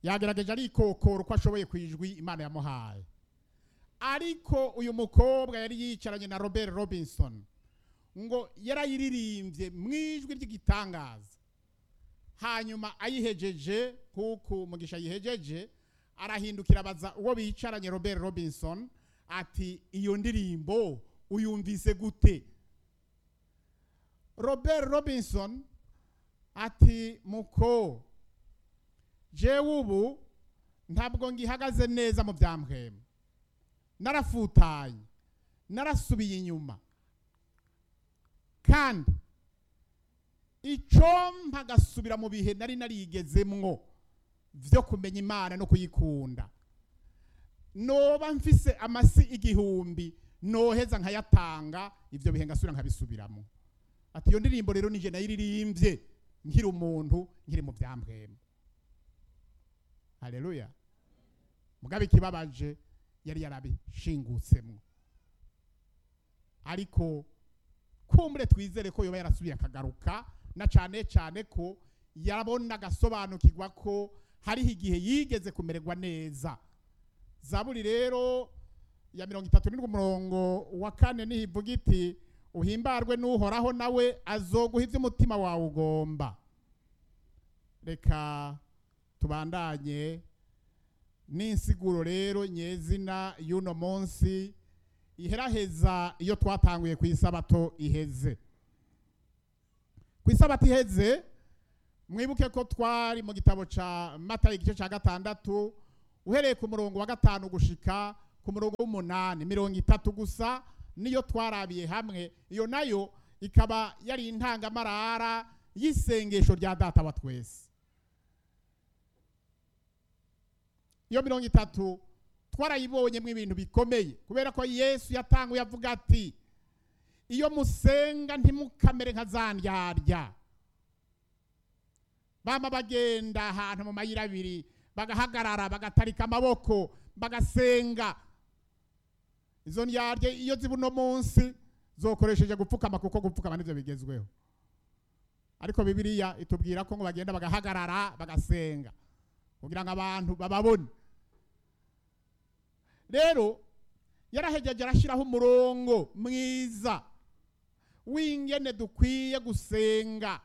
yagerageje arikokora uko ashoboye ku ijwi imana yamuhaye ariko uyu mukobwa yari yicaranye na robert robinson ngo yarayiririmbye mu ijwi ry'igitangaza hanyuma ayihejeje nk'uku mugisha yihejeje arahindukira abaza uwo bicaranye robert robinson ati iyo ndirimbo uyumvise gute robert robinson ati muko jewe ubu ntabwo ngihagaze neza mu byamhema narafutanye narasubiye inyuma kandi icompa agasubira mu bihe nari narigezemwo byo kumenya imana no kuyikunda noba mfise amasi igihumbi noheza nkayatanga ibyo bihe ngasubira nkabisubiramo ati iyo ndirimbo rero nije nayiririmbye nkiri umuntu nkiri mu byamhema haleluya mugabe ikibabaje yari yarabishingutsemo ariko kumbure twizere ko yoba yarasubiye akagaruka na cyane cyane ko yabona agasobanukirwa ko hariho igihe yigeze kumererwa neza zaburi rero ya mirongo itatu n'indwi umurongo wa kane niho ivuga iti uhimbarwe n'uhoraho nawe azoguha ibyo umutima wawe ugomba reka tubandanye n'insiguro rero nyezina y'uno munsi iheraheza iyo twatanguye ku isabato iheze ku isabato iheze mwibuke ko twari mu gitabo cya mata igice cya gatandatu uhereye ku murongo wa gatanu gushika ku murongo w'umunani mirongo itatu gusa niyo twarabiye hamwe iyo nayo ikaba yari intangamarara y'isengesho rya data wa twese iyo mirongo itatu twarayibonyemo ibintu bikomeye kubera ko yesu yatanguye avuga ati iyo musenga ntimukamere nka za ndyarya bama bagenda ahantu mu mayira abiri bagahagarara bagatarika amaboko bagasenga izo ndyarya iyo ziba uno munsi zokoresheje gupfukama kuko gupfukama nibyo bigezweho ariko bibiliya itubwira ko ngo bagenda bagahagarara bagasenga kugira ngo abantu bababone rero yarahegeje arashyiraho umurongo mwiza w'ingene dukwiye gusenga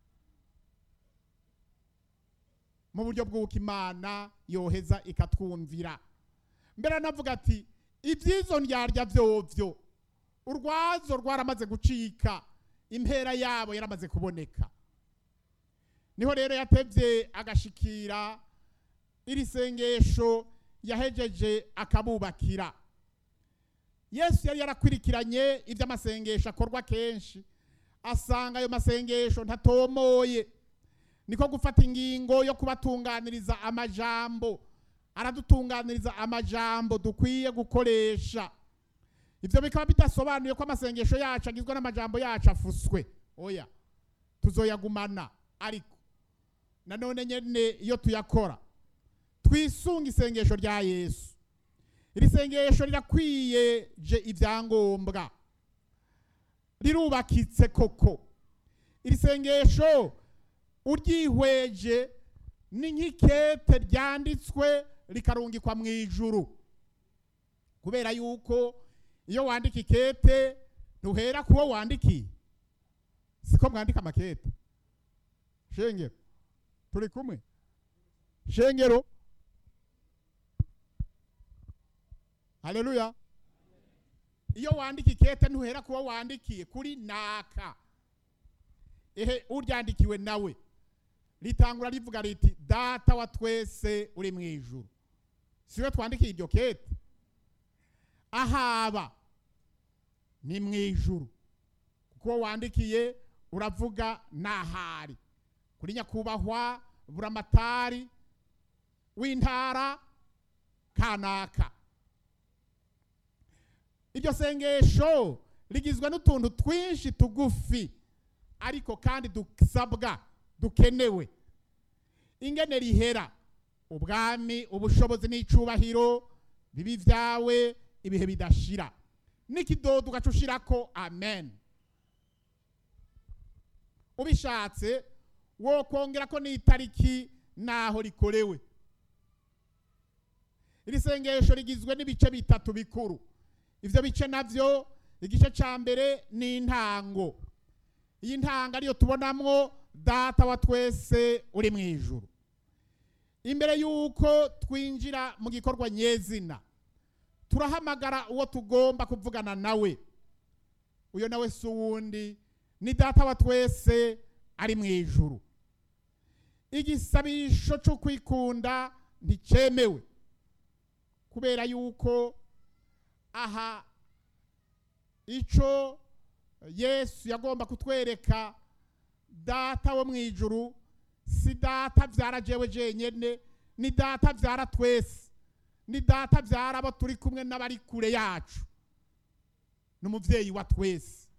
mu buryo bw'uko imana yoheza ikatwumvira mbere anavuga ati iby'izo ndyarya byovyo urwazo rwaramaze gucika impera yabo yaramaze kuboneka niho rero yatebye agashikira iri sengesho yahejeje akabubakira yesu yari yarakwirikiranye iby'amasengesho akorwa kenshi asanga ayo masengesho ntatomoye niko gufata ingingo yo kubatunganiriza amajambo aradutunganiriza amajambo dukwiye gukoresha ibyo bikaba bidasobanuye ko amasengesho yacu agizwe n'amajambo yacu afuswe oya tuzoyagumana ariko nanone nyene iyo tuyakora twisunga isengesho rya yesu iri sengesho rirakwiyeje ibyangombwa rirubakitse koko iri sengesho uryihweje ni nk'ikete ryanditswe rikarungikwa mu ijuru kubera yuko iyo wandika ikete ntuhera kuwo wandikiye siko mwandika amakete shengero turi kumwe shengero haleluya iyo wandika ikete ntuhera kuwo wandikiye kuri naka ehe uryandikiwe nawe ritangura rivuga riti data wa twese uri mu ijuru siwe twandikiye iryo kete ahaba ni mu ijuru kuko wandikiye uravuga n'ahari kuri nyakubahwa buramatari w'intara kanaka iryo sengesho rigizwe n'utuntu twinshi tugufi ariko kandi dusabwa dukenewe ingene rihera ubwami ubushobozi n'icubahiro bibi byawe ibihe bidashira n'ikidodo ugaca ushirako amen ubishatse wokongera ko n'itariki naho rikorewe iri sengesho rigizwe n'ibice bitatu bikuru ivyo bice navyo igice ca mbere ni intango iyi ntango ariyo tubonamwo data wa twese uri mu ijuru imbere y'uko twinjira mu gikorwa nyezina turahamagara uwo tugomba kuvugana nawe uyo nawe si uwundi ni data wa twese ari mu ijuru igisabisho cyo kwikunda nticyemewe kubera yuko aha icyo yesu yagomba kutwereka data wo mu ijuru si data byara jewe jenyine ni data byara twese ni data byara abo turi kumwe n'abari kure yacu ni umubyeyi wa twese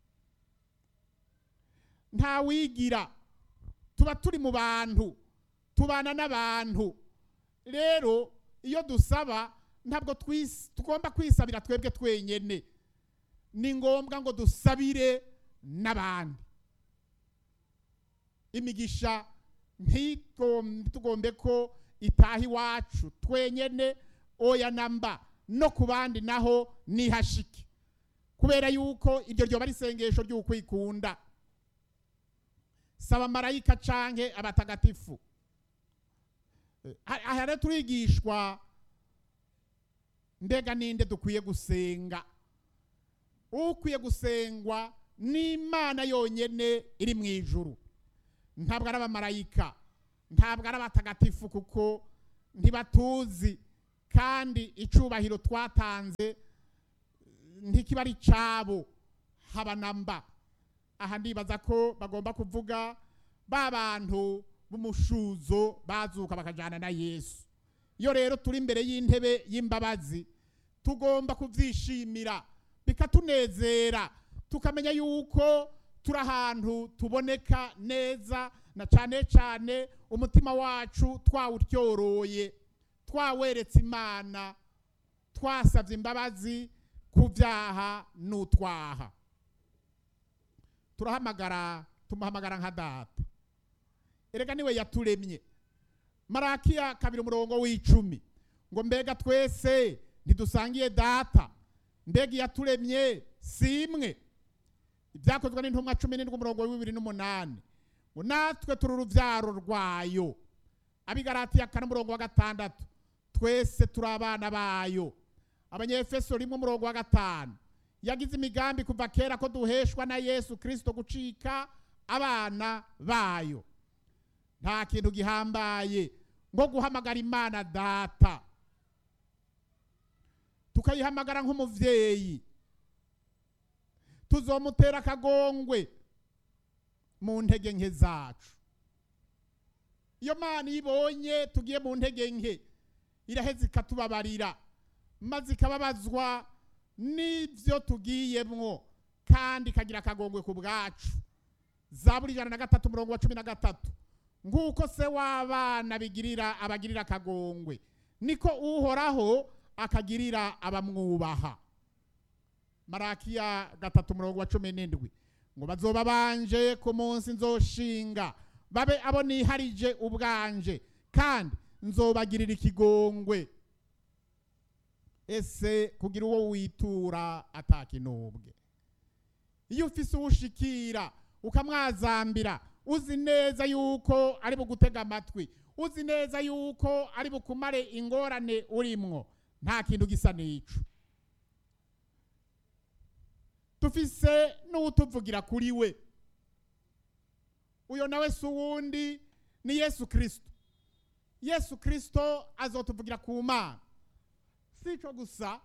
nta wigira tuba turi mu bantu tubana n'abantu rero iyo dusaba ntabwo tugomba kwisabira twebwe twenyine ni ngombwa ngo dusabire n'abandi imigisha ntitugombe ko itaha iwacu twenyine oya namba no ku bandi naho nihashike kubera yuko iryo ryoba ari isengesho ry'ukwikunda saba marayika canke abatagatifu aha rero turigishwa mbega ninde dukwiye gusenga ukwiye gusengwa n'imana yonyine iri mu ijuru ntabwo ari abamarayika ntabwo ari abatagatifu kuko ntibatuzi kandi icubahiro twatanze ntikiba ari cyabo haba na mba aha ndibaza ko bagomba kuvuga ba bantu b'umushuzo bazuka bakajyana na yesu iyo rero turi imbere y'intebe y'imbabazi tugomba kubyishimira bikatunezera tukamenya yuko turi ahantu tuboneka neza na cyane cyane umutima wacu twawutyoroye twaweretse imana twasabye imbabazi ku byaha n'utwaha turahamagara tumuhamagara nka data erega niwe yaturemye marakiya kabiri umurongo w'icumi ngo mbega twese ntidusangiye data mbega iyaturemye si imwe ibyakozwe n'intumwa cumi n'indwi umurongo wa bibiri n'umunani ngo natwe turi urubyaro rwayo abigaratiya kane umurongo wa gatandatu twese turi abana bayo abanyefeso rimwe umurongo wa gatanu yagize imigambi kuva kera ko duheshwa na yesu kirisito gucika abana bayo nta kintu gihambaye ngo guhamagara imana data tukayihamagara nk'umubyeyi tuzomutera akagongwe mu ntege nke zacu iyo mana ibonye tugiye mu ntege nke iraheza ikatubabarira maze ikababazwa n'ibyo tugiyemwo kandi ikagira akagongwe ku bwacu za buri ijana na gatatu umurongo wa cumi na gatatu nk'uko se w'abana bigirira abagirira akagongwe niko uhoraho akagirira abamwubaha marakiya gatatu umurongo wa cumi n'indwi ngo bazoba banje ku munsi nzoshinga babe abo niharije ubwanje kandi nzobagirira ikigongwe ese kugira uwo witura atakinubwe iyo ufise uwushikira ukamwazambira uzi neza yuko ari bugutega amatwi uzi neza yuko ari bukumare ingorane urimwo nta kintu gisa n'ico dufise n'uwutuvugira kuri we uyo nawe si uwundi ni yesu kirisito yesu kirisito azotuvugira ku mana si ico gusa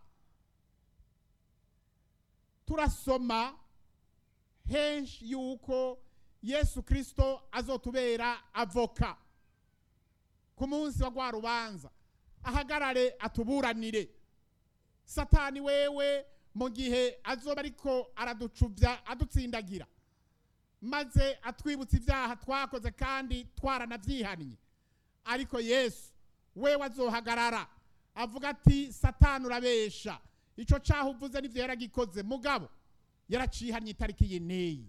turasoma henshi yuko yesu kirisito azotubera avoka ku munsi wa rwa rubanza ahagarare atuburanire satani wewe mu gihe azoba ariko araducubya adutsindagira maze atwibutsa ibyaha twakoze kandi twaranabyihannye ariko yesu wewe azohagarara avuga ati satani urabesha icyo cyaha uvuze n'ibyo yaragikoze mugabo yaracihannye itariki iyi n'iyi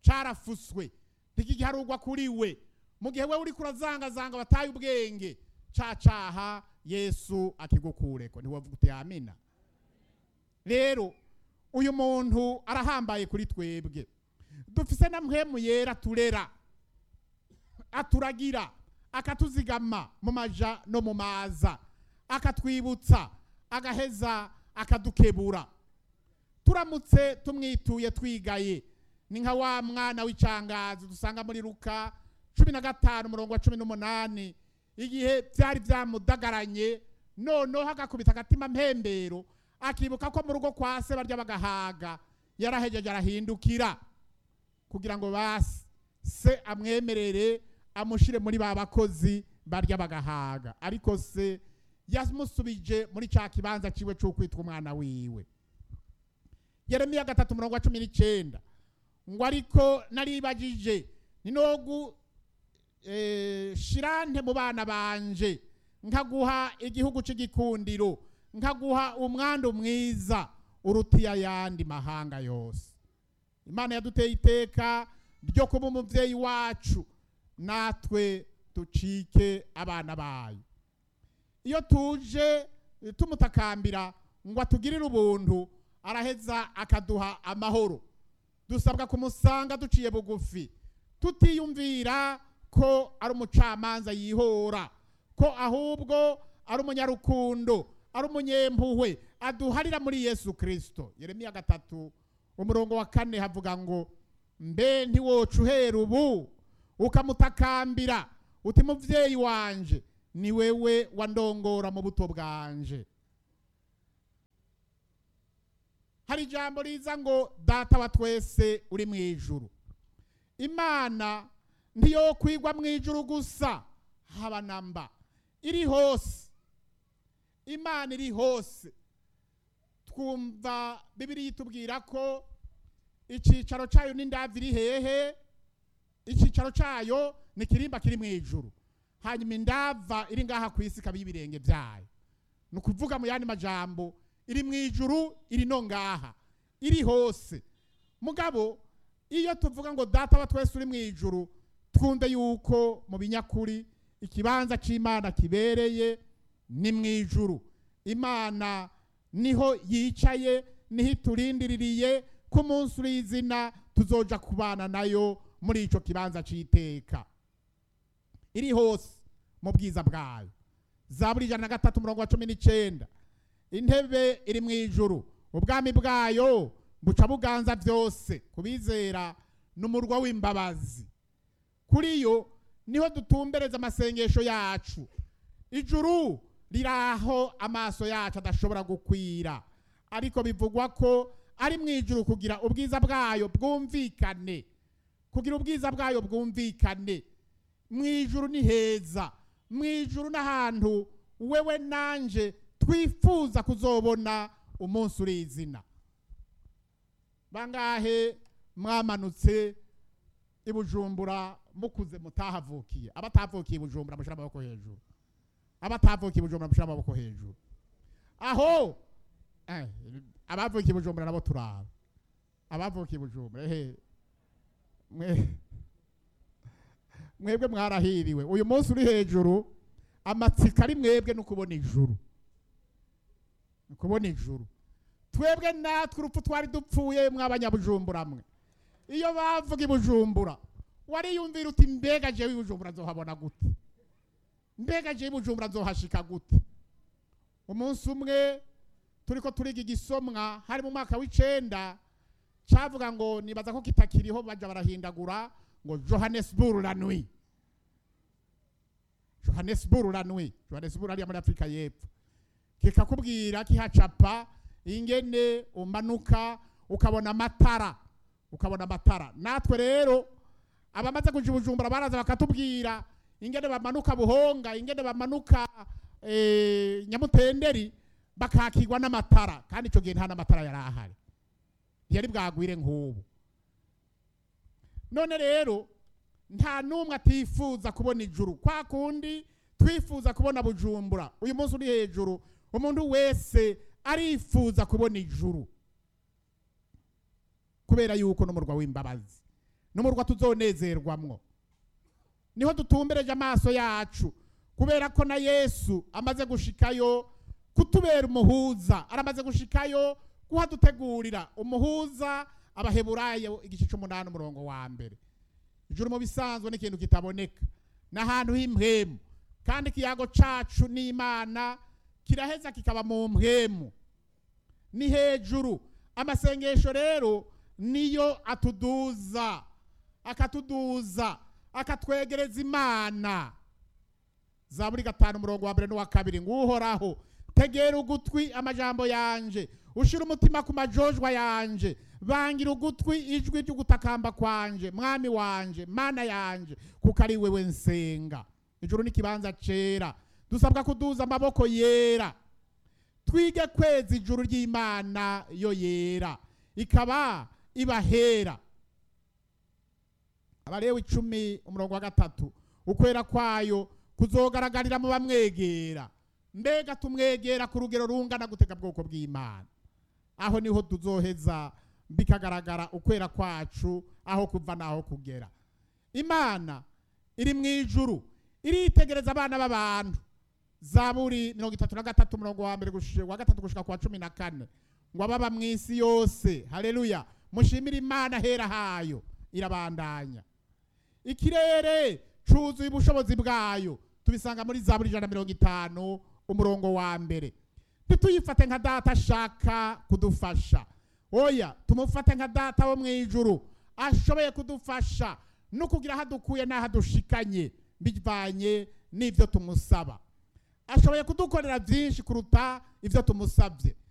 carafuswe ntikigiharugwa kuri we mu gihe we uri kurazangazanga bataye ubwenge ca caha yesu akigukureko ntiwavuga uti amina rero uyu muntu arahambaye kuri twebwe dufise na mpwemu yera turera aturagira akatuzigama mu maja no mu maza akatwibutsa agaheza akadukebura turamutse tumwituye twigaye ni nka wa mwana w'icangazi dusanga muri luka cumi na gatanu umurongo wa cumi n'umunani igihe byari byamudagaranye noneho agakubita agatima mpembero akibuka ko mu rugo kwa se barya bagahaga yarahejeje arahindukira kugira ngo basi se amwemerere amushire muri ba bakozi barya bagahaga ariko se yamusubije muri cya kibanza ciwe c'ukwitwa umwana wiwe yeremiya gatatu umurongo wa cumi n'icyenda ngo ariko naribagije ni nogu eh, shirante mu bana banje nkaguha igihugu c'igikundiro nkaguha umwandu mwiza urutiye ayandi mahanga yose imana yaduteye iteka ryo kuba umubyeyi wacu natwe ducike abana bayo iyo tuje eh, tumutakambira ngo atugirire ubuntu araheza akaduha amahoro dusabwa kumusanga duciye bugufi tutiyumvira ko ari umucamanza yihora ko ahubwo ari umunyarukundo ari umunyempuhwe aduharira muri yesu kirisito yeremiya gatatu umurongo wa kane havuga ngo mbe ntiwoca uhera ubu ukamutakambira uti mubyeyi wanje ni wewe wandongora mu buto bwanje hari ijambo riza ngo data wa twese uri mu ijuru imana ntiyo kwigwa mu ijuru gusa haba namba iri hose imana iri hose twumva bibiri itubwira ko icyicaro cyayo n'indavi iri hehe icyicaro cyayo ni kirimba kiri mu ijuru hanyuma indava iri ngaha ku isi ikaba y'ibirenge byayo ni ukuvuga mu yandi majambo iri mu ijuru iri no ngaha iri hose mugabo iyo tuvuga ngo data wa twese uri mu ijuru twumve yuko mu binyakuri ikibanza cy'imana kibereye ni mu ijuru imana niho yicaye niho iturindiririye ko umunsi uri izina tuzoja kubana nayo muri icyo kibanza cy'iteka iri hose mu bwiza bwayo zaburi ijana na gatatu umurongo wa cumi n'icyenda intebe iri mu ijuru ubwami bwayo buca buganza byose kubizera n'umurwa w'imbabazi kuri yo niho dutumbereza amasengesho yacu ijuru riri aho amaso yacu adashobora gukwira ariko bivugwa ko ari mu ijuru kugira ubwiza bwayo bwumvikane kugira ubwiza bwayo bwumvikane mu ijuru ni heza mu ijuru n'ahantu wewe nanje twifuza kuzobona umunsi uri izina bangahe mwamanutse i bujumbura mukuze mutahavukiye abatavukiye i bujumbura mushyira amaboko hejuru abatavukiye i bujumbura mushyira amaboko hejuru aho eh, abavukiye i bujumbura nabo turaba abavukiye i bujumbura ehe mwe mwebwe mwarahiriwe uyu munsi uri hejuru amatsiko ari mwebwe no kubona ijuru ni kubona ijuru twebwe natwe urupfu twari dupfuye mw'abanyabujumbura mwe iyo bavuga i bujumbura wariyumvira uti mbega jewe i bujumbura nzohabona gute mbega jewe i bujumbura nzohashika gute umunsi umwe turiko turiga igisomwa hari mu mwaka w'icenda cavuga ngo nibaza ko kitakiriho baja barahindagura ngo johannesburg la nuit johannesburg la nuit johannesburg hariya muri afurika y'epfo kikakubwira kihacapa ingene umanuka ukabona amatara ukabona amatara natwe rero abamaze kuja i bujumbura baraza bakatubwira ingene bamanuka buhonga ingene bamanuka eh, nyamutenderi bakakirwa n'amatara kandi ico gihe nta n'amatara yari ahari ntiyari bwagwire nk'ubu none rero nta n'umwe atifuza kubona ijuru kwa kundi twifuza kubona bujumbura uyu munsi uri hejuru umuntu wese arifuza kubona ijuru kubera yuko n'umurwa w'imbabazi n'umurwa tuzonezerwamwo niho dutumbereje amaso yacu kubera ko na yesu amaze gushikayo kutubera umuhuza aramaze gushikayo kuhadutegurira umuhuza abaheburayo igice c'umunani umurongo wa mbere ijuru mu bisanzwe ni ikintu kitaboneka ni ahantu h'impwemu kandi ikiyago cacu n'imana kiraheza kikaba mu mpwemu ni hejuru amasengesho rero niyo atuduza akatuduza akatwegereza imana zaburi gatanu umurongo wa mbere n'uwa kabiri ngo uhoraho tegera ugutwi amajambo yanje ushira umutima ku majojwa yanje bangira ugutwi ijwi ry'ugutakamba kwanje mwami wanje mana yanje kuko ari wewe nsenga ijuru n'ikibanza cera dusabwa kuduza amaboko yera twige kweza ijuru ry'imana yo yera ikaba ibahera abarewe icumi umurongo wa gatatu ukwera kwayo kuzogaragarira mu bamwegera mbega tumwegera ku rugero rungana gutega bwoko bw'imana aho niho tuzoheza bikagaragara ukwera kwacu aho kuva n'aho kugera imana iri mu ijuru iritegereza abana b'abantu zaburi mirongo itatu na gatatu umurongo wa mbere gushi- wa gatatu gushika kwa cumi na kane ngo ababa mu isi yose haleluya mushimire imana hera hayo irabandanya ikirere cuzuye ubushobozi bwayo tubisanga muri zaburi ijana na mirongo itanu umurongo wa mbere ntituyifate nka data ashaka kudufasha oya tumufate nka data wo mu ijuru ashoboye kudufasha no kugira aho adukuye n'aho adushikanye bivanye n'ibyo tumusaba ashoboye kudukorera byinshi kuruta ibyo tumusabye